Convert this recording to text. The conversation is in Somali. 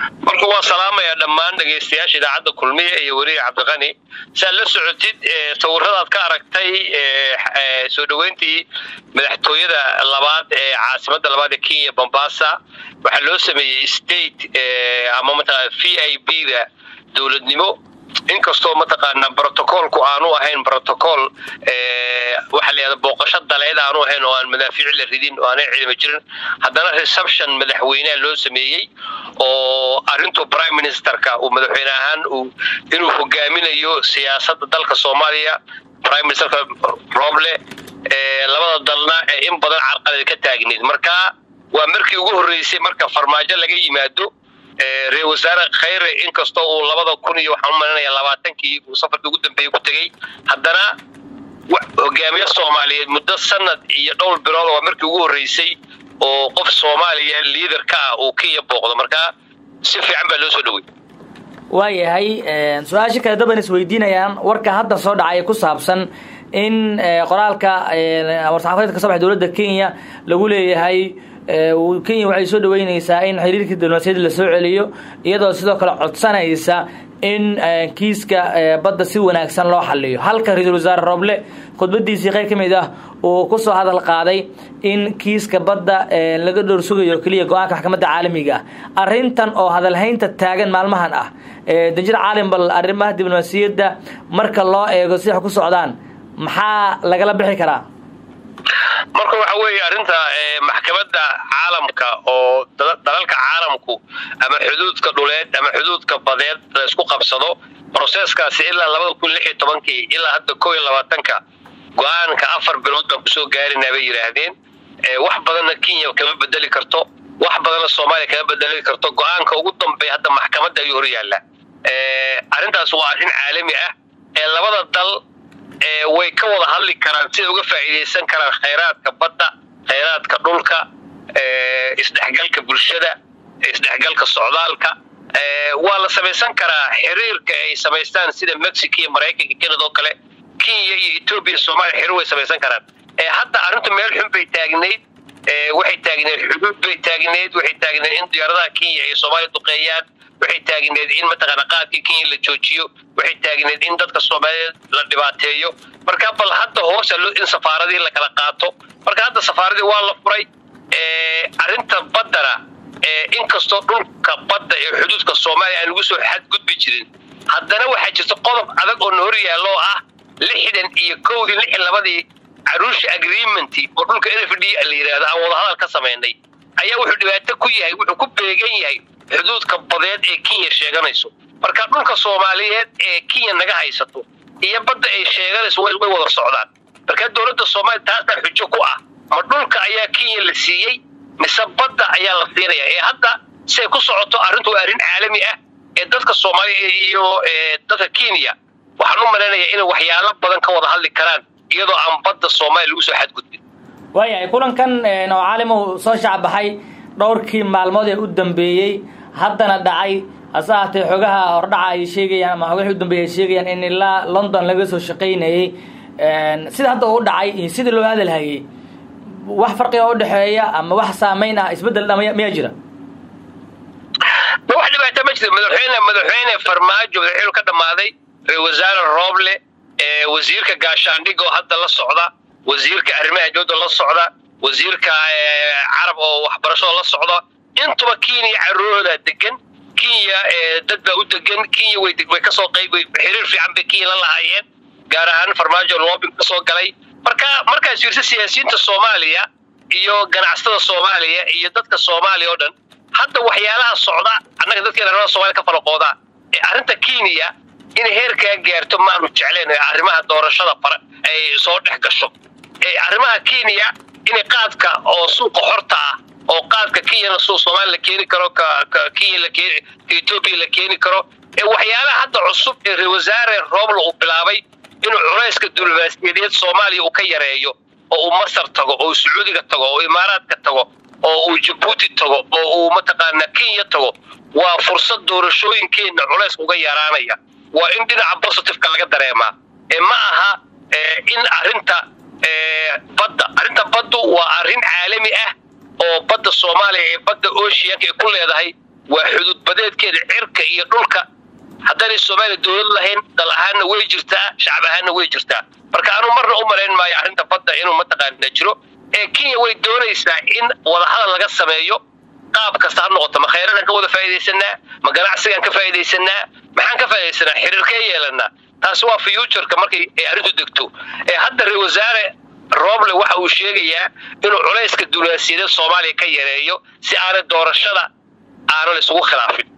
marka waa salaamaya dhammaan dhegaystayaasha idaacadda kulmiya iyo weriga cabdiqani saad la socotid sawiradaad ka aragtay soo dhoweyntii madaxtooyada labaad ee caasimadda labaad ee kenya bombasa waxaa loo sameeyey state ama mataqana v i b da dowladnimo inkastoo mataqaana brotocolku aanu ahayn protocol waxaa la yihahda booqasho daleed aanu ahayn oo aan madaafiic la ridin oo aanay ciidamo jirin haddana reception madaxweyneha loo sameeyey oo arrintu prime ministerka uu madaxweyne ahaan uu inuu hogaaminayo siyaasadda dalka soomaaliya prime ministerka roble labada dalna ee in badan carqalad ka taagneed marka waa markii ugu horreysay marka farmaajo laga yimaado reer wasaare khayre inkastoo uu labada kun iyo waxaan u malinaya labaatankii uu safarkii ugu dambeeyey ku tegey haddana hogaamiye soomaaliyeed muddo sanad iyo dhowr bilood waa markii ugu horreysay oo qof soomaaliya liader ka ah uu kenya booqdo marka si fiican baa loo soo dhowey waayahay su-aasha kale daban isweydiinayaan warka hadda soo dhacaya ku saabsan in qoraalka war-saxaafadeed ka soo baxay dowladda kenya lagu leeyahay kenya waxay soo dhaweyneysaa in xiriirkii diblomaasiyadda la soo celiyo iyadoo sidoo kale codsanaysa in kiiska badda si wanaagsan loo xaliyo halka ra-iisul wasaare roble khudbadiisii qayb ka mid ah uu kusoo hadal qaaday in kiiska badda laga dhowr sugayo keliya go-aanka maxkamadda caalamiga ah arrintan oo hadalhaynta taagan maalmahan ah danjir caalim bal arrimaha diblomaasiyadda marka loo eego si wax ku socdaan maxaa lagala bixi karaa marka waxa weeye arrinta maxkamadda caalamka oo dalalka caalamku ama xuduudka dhuleed ama xuduudka badeed la isku qabsado broseskaasi ilaa labada kun lix iyo tobankii ilaa hadda ko iyo labaatanka go-aanka afar bilood baan kusoo gaarinaa bay yidhaahdeen wax badanna kenya kama bedeli karto wax badanna soomaaliya kama bedeli karto go-aanka ugu dambeeya hadda maxkamadda ayuu hor yaallaa arrintaas waa arrin caalami ah ee labada dal way ka wada hadli karaan siday uga faa'iidaysan karaan khayraadka badda khayraadka dhulka isdhexgalka bulshada isdhexgalka socdaalka waa la samaysan karaa xiriirka ay samaystaan sida mexico iyo maraykanka canada oo kale kenya iyo etoobiya soomaaliya xiriir way samaysan karaan hadda arrintu meel xun bay taagnayd waxay taagneed xuduud bay taagneed waxay taagneed in diyaaradaha kenya ay soomaaliya duqeeyaan waxay taagneed in mataqaana qaadkii kenya la joojiyo waxay taagneed in dadka soomaaliyeed la dhibaateeyo marka bal hadda hoosa in safaaradii la kala qaato marka hadda safaaradii waa la furay arrinta baddana inkastoo dhulka badda ee xuduudka soomaaliya aan lagu soo xadgudbi jirin haddana waxaa jirta qodob adag oo na hor yaallo oo ah lixdan iyo kowdii lixdan labadii caruusha agreementi oo dhulka n f d la yidhaahdo aan wadahadal ka samaynay ayaa wuxuu dhibaato ku yahay wuxuu ku beegan yahay xuduudka badeed ee kenya sheeganayso marka dhulka soomaaliyeed ee kenya naga haysato iyo badda ay sheeganayso way wada socdaan marka dowladda soomaaliya taasaa xujo ku ah ma dhulka ayaa kenya la siiyey mise badda ayaa la siinaya ee hadda siay ku socoto arrintu waa arrin caalami ah ee dadka soomaaliya iyo dadka kenya waxaan u malaynayaa inay waxyaalo badan ka wada hadli karaan iyadoo aan badda soomaaliya lagu soo xadgudbin waayahay kulankan oo caalimow soo shacbaxay dhowrkii maalmood ee u dambeeyey haddana dhacay hase ahaatee xogaha hordhaca ay sheegayaan ama xogahii u dambeeyay ay sheegayaan in ilaa london laga soo shaqaynayey sida hadda uu dhacay iyo sidii loo hadalhayey wax farqiga u dhexeeya ama wax saamayn ah isbeddel dha miyaa jira wax dhibaata ma jirto madaxweyne madaxweyne farmaajo madaxweynu ka dhammaaday ra-isul wasaare rooble wasiirka gaashaandhig oo hadda la socda wasiirka arrimaha dowladda la socda wasiirka carab oo waxbarashada la socda intuba kenya caruurooda degan kenya dad baa u degan kenya way way kasoo qayb xiriir fiican bay kenya la lahaayeen gaar ahaan farmaajo loobin kasoo galay marka markaas fiirsa siyaasiyiinta soomaaliya iyo ganacsatada soomaaliya iyo dadka soomaaliya oo dhan hadda waxyaalaha socda annaga dadkeena arrimaha somalia ka falaqooda ee arrinta kenya inay heerkaa gaarto maanu jecleen arrimaha doorashada fara ay soo dhex gasho arrimaha kenya inay qaadka oo suuqa xorta ah oo qaadka kenyana suuq soomaaliya la keeni karo kenya la keeni etoobiya la keeni karo ee waxyaalaha hadda cusub ee ra wasaare roobla uu bilaabay inuu culayska diblomaasiyadeed soomaaliya uu ka yareeyo oo uu masar tago oo uu sacuudiga tago oo imaaraadka tago oo uu jabuuti tago oo uu mataqaana kenya tago waa fursad doorashooyinkeenna culayska uga yaraanaya waa in dhinaca positiveka laga dareemaa ee ma aha in arrinta badda arrinta baddu waa arrin caalami ah oo badda soomaaliya ee badda oceanka ay ku leedahay waa xuduud badeedkeeda cirka iyo dhulka haddaanay soomaaliya dowlad lahayn dal ahaanna way jirtaa shacab ahaanna way jirtaa marka anuu marna u malayn maayo arrinta badda inuu mataqaana jiro ee kenya way doonaysaa in wadahadal laga sameeyo qaab kasta ha noqoto ma khayradan ka wada faa'iidaysanaa ma ganacsigaan ka faa'iidaysanaa maxaan ka faa'iidaysanaa xiriirkee yeelanaa taasi waa futureka markay ay arrintu degto ee hadda ra wasaare rooble waxa uu sheegayaa inuu culayska duulaasiyadeed soomaaliya ka yareeyo si aanay doorashada aana la isugu khilaafin